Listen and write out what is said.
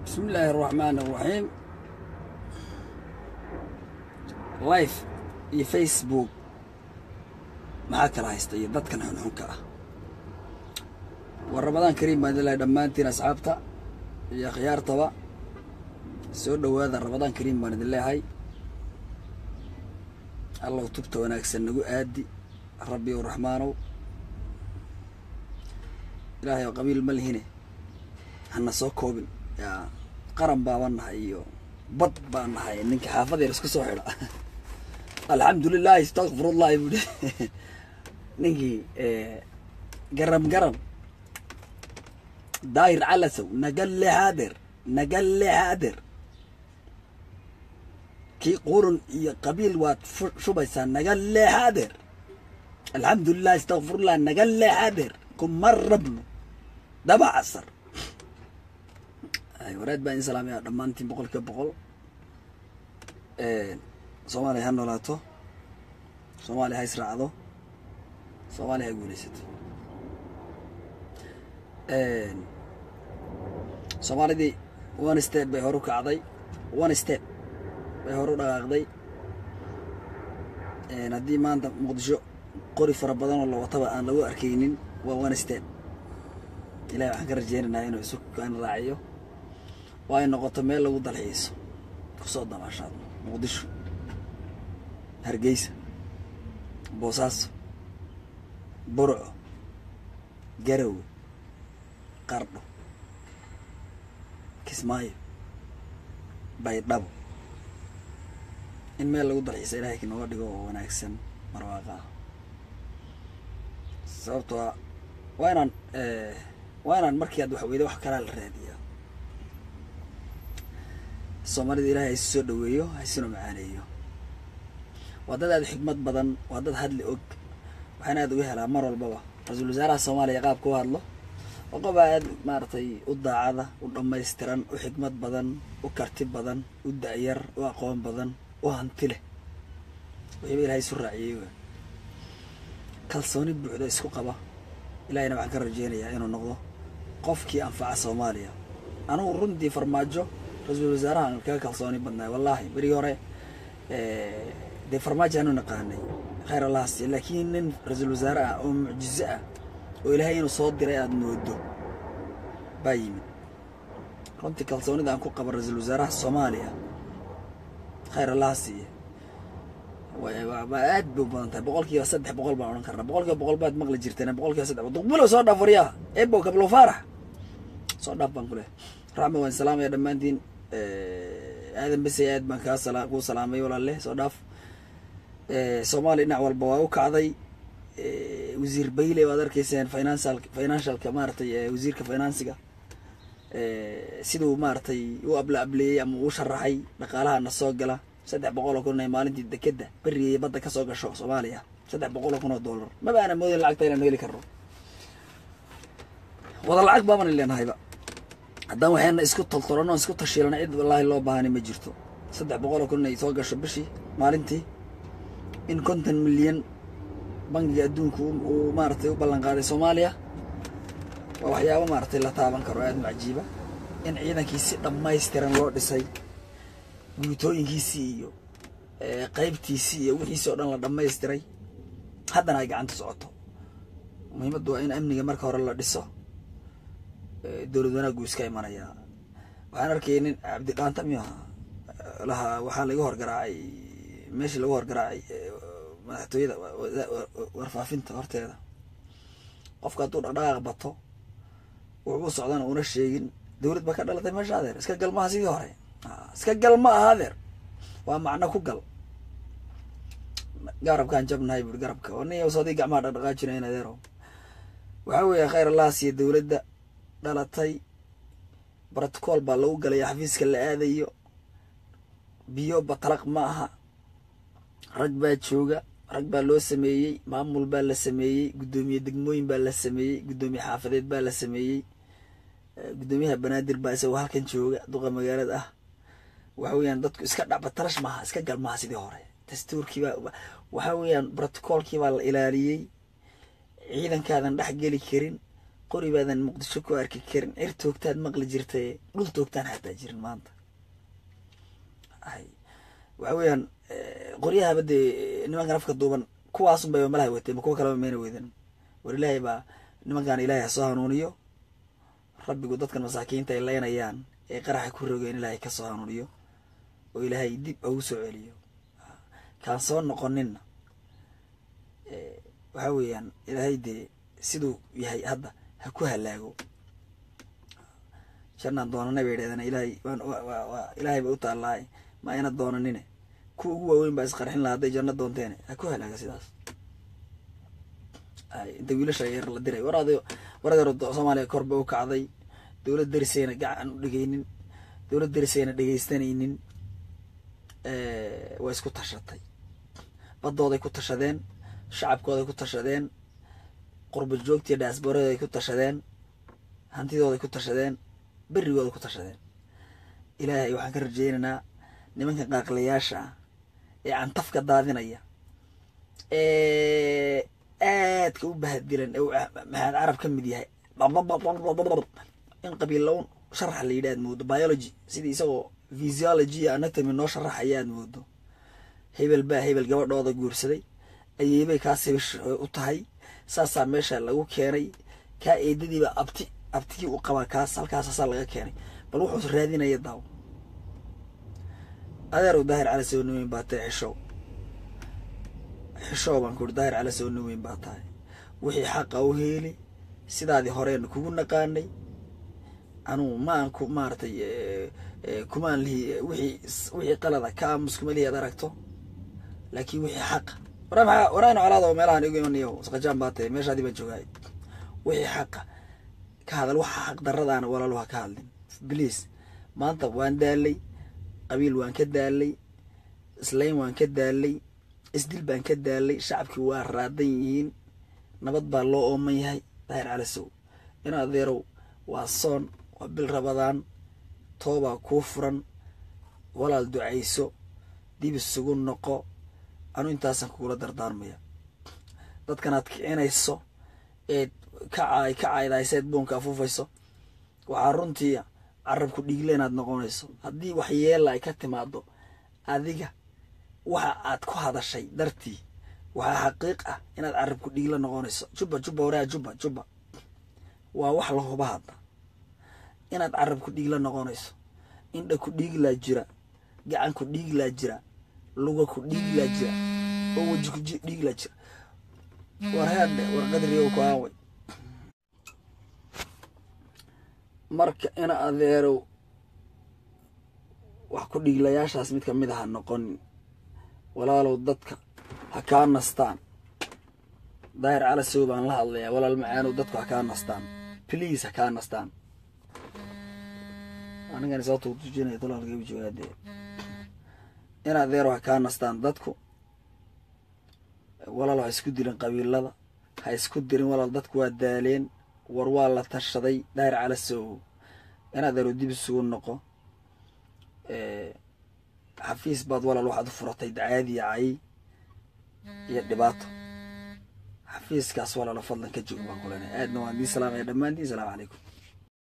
bismi illaahi araxmaan araxiim life iyo facebook maxaa kala haysta iyo dadkan xunxunka ah war ramadaan kariim baan ilahay dhammaantiin asxaabta iyo akhyaartaba soo dhowaada ramadaan kariim baan idin leehay allow tubta wanaagsan nagu aadi rabbi ow raxmaanow ilaahay oo qabiil ma lihine hana soo koobin yaa qaran baabaan nahay iyo bad baan nahay ninka xaafadeer isku soo xidha alxamdulilahi istakfirullahi buuhi ninkii garam garam daahir calasow nagalle haader nagalle haader kii qurun iyo qabiil waad shubaysaa nagalle haader alxamdulilah istakfirullah nagalle haader kuma rabno daba casar waraad baan idin salaamaya dhammaantiin boqol kiiba boqol soomaaliya ha noolaato soomaaliya ha israacdo soomaaliya ha guulaysato soomaalidii one step bay horu kacday one step bay horu dhaqaaqday haddii maanta muqdisho qori fara badan oo la wataba aan lagu arkaynin waa one step ilahi waxaan ka rajeynaynaa inuu isu kan raaciyo oo ay noqoto meel lagu dalxiiso kusoo dabaashaad muqdisho hargeysa boosaaso burco garowe qardho kismaayo baydhabo in meel lagu dalxiisa ilahay nooga dhigo oo wanaagsan marwaaqa ah sababtoo a waa inaan waa inaan markii aad wax weyda wax kalaa la raadiyaa soomaalida ilahay haisu soo dhaweeyo haisuna macaaneeyo waa dad aad xikmad badan waa dad hadli og waxaana aad uga helaa mar walbaba ra-iisul wasaaraha soomaaliya qaabka u hadlo oo qof aad maaragtay u daacada u dhammaystiran u xikmad badan u karti badan u da-yar u aqoon badan u hanti leh wixiiba ilahay isu raaciyey w kalsooni buuxda isku qaba ilahayna waxaan ka rajeynayaa inuu noqdo qofkii anfaca soomaaliya anugu runtii farmaajo ra-iisul wasaarahan kaga kalsooni badnaay wallaahi berigi hore dee farmaajo aanu naqaanay khayr allahas laakiin nin ra-iisul wasaare ah oo mucjizo ah oo ilaahay inuu soo diray aada moodo baa yimid runtii kalsoonida aan ku qaba ra-iisul wasaaraha soomaaliya khayr allaha siiye aad bay u badan tahay boqol kiiba saddex boqol baan odhan karnaa boqol kiiba boqol baad maqli jirteen boqol kiiba saddex duqbulo soo dhaaf waryaa ebo kablo faarax soo dhaaf baan ku leh raxma waan salaamaya dhammaantiin aadan bese aad baan kaa sala kuu salaamay walaalle soo dhaaf soomaaliya dhinac walba waa u kacday wasiir bayle waad arkayseen financial financialka maaratay wasiirka finansiga siduu maaratay u abla ableeyey ama uu sharaxay dhaqaalaha na soo gala saddex boqol oo kun ee maalintii dekeda berigay badda kasoo gasho soomaaliya saddex boqol oo kun oo dollar maba aana moodin lacagta inaanu heli karno wada lacag baabana leenahayba haddaan waxayna isku toltolano isku tashiilana cid wallaahi loo baahani ma jirto saddex boqol oo kun ay soo gasho bishii maalintii in konton milyan bangiga adduunka uu maaratay u ballan qaaday soomaaliya waa waxyaabo maaratay la taaban karo aada macajiiba in ciidankii si dhammaystiran loo dhisay guutooyinkiisii iyo qeybtiisii iyo wixiisii oo dhan la dhammaystiray haddana ay gacanta socoto muhiimaddu waa in amniga marka hore la dhiso dowlad wanaaggu iska imanayaa waxaan arkayay nin cabdidhaanta miyu ahaa lahaa waxaa laga horgaraacay meeshii lagu horgaraacay madaxtooyada warfaafinta horteeda qofka hadduu dhaqdhaqaaq bato wuxuu u socdana una sheegin dowlad baa ka dhalatay meesha adeer iska gal maaha sidii hore iska gal ma aha adeer waa macno ku gal garabkaan jabnahay buuri garabka oo nin sodii gacmaha dhaqdhaqaajinayn adeero waxaa weeye khayr allah siiya dowladda dhalatay brotocool baa lagu galaya xafiiska la aadayo biyo batalaq ma aha rag baa jooga rag baa loo sameeyey maamul baa la sameeyey guddoomiye degmooyin baa la sameeyey guddoomiye xaafadeed baa la sameeyey guddoomiyaha banaadir baa isagoo halkan jooga duqa magaalada ah waxa weeyaan dadku iska dhacba tarash maaha iska gal maaha sidii hore dastuurkiibaa waxa weeyaan brotocoolkii baa la ilaaliyey ciidankaadan dhex geli karin qori baadan muqdisho ku arki karin cir toogtaad maqli jirtay dhul toogtaan xataa jirin maanta ay waxa weeyaan qoryahaba dee nimankan afka duuban kuwaasun bayba malaha watay ma kuwa kaleba mayna wedan war ilaahay baa nimankan ilaahay ha soo hanuuniyo rabbigu dadkan masaakiinta ay leynayaan ee qaraxa ku rogeen ilaahay ka soo hanuuniyo oo ilaahay dib ugu soo celiyo kaan soo noqoninna waxa weeyaan ilaahay dee siduu yahay hadda ha ku halaago jannaan doonanay bay idhahdeen ilaahay waa ilaahay bay u taallaa ma ayna doonanine kuwa ugu waaweyn baa isqarxin lahaa hadday janno doonteene ha ku halaaga sidaas ay inta wiilasha yar la diray waraad waradeero soomaaliya korba u kacday dowlad derisayna gacan u dhegeynin dowlad derisayna dhegeystanaynin waa isku tashatay baddooday ku tashadeen shacabkooday ku tashadeen qurba joogtiiyo dhaasboorada ay ku tashadeen hantidooday ku tashadeen berigooday ku tashadeen ilaahay waxaan ka rajeynaynaa nimanka qaaqlayaasha ah ee cantafka daadinaya ee aadka u bahadilan ee maxaad carab ka mid yahay in qabiilown sharax la yidhi aad moodo biology sidii isagoo physiology iyo anatomy noo sharaxaya aad moodo hebel baa hebel gabadhooda guursaday ayeybay kaas hebish u tahay saasaa meesha lagu keenay kaa eedadiiba abti abtigii u qabaa kaas halkaasasaa laga keenay bal wuxuu raadinaya daaw adeerow daahir cala soo naweyn baa tahay xishow xishow baan ku uri daahir cala soo naweyn baa tahay wixii xaqa u heeli sidaadii horeena kugu naqaanay anugu ma aan ku maaratay kumaan lihi wixii wixii qalada ka aamus kuma lihi ad aragto laakiin wixii xaqa wara maa waraana colaada meelahan igu imanayo saqajaan baa tahay meeshaadii baan joogaay wixii xaqa ka hadal waxa xaq daradaana walaalo ha ka hadlin bliase maanta waan daalay qabiil waan ka daalay islayn waan ka daalay isdil baan ka daalay shacabkii waa raadan yihiin nabad baa loo ooman yahay daahir calasow in adeerow waa soon waa bil rabadaan toobaa kuu furan walaal ducayso dib isugu noqo anu intaasaan kugula dardaarmaya dadkanaad kicinayso eed kacaay ka caydayseed buunka afuufayso waxaa runtii carabku dhiigle inaad noqonayso haddii wax yeela ay ka timaado adiga waxa aad ku hadashay dartii waxaa xaqiiq ah inaad carabku dhiigle noqonayso juba juba waraa juba juba waa wax la huba hadda inaad carabku dhiigla noqonayso indha ku dhiiglaa jira gacan ku dhiiglaa jira luga ku dhiiglaa jira oo weji ku dhiiglaa jira war headhe war qadriyow ku aaway marka ina adeerow wax ku dhiiglayaashaas mid kamid aha noqonin walaalow dadka ha kaa nastaan daahir calasow baan la hadlayaa walaal macaanow dadku ha kaa nastaan please ha kaa nastaan anigani sababta utujinaya dalaalkaybu joogaadee in adeero ha kaa nastaan dadku walaal ha isku dilin qabiilada ha isku dirin walaal dadku waa daaleen war waa la tashaday daahir calasow in adeero dib isugu noqo xafiis baad walaal waxaad u furatay dacaadiya cay iyo dhibaato xafiiskaas walaalo fadlan ka joog baan ku leenahay aadna waan dii salaamaya dhammaantiin salaamu calaykum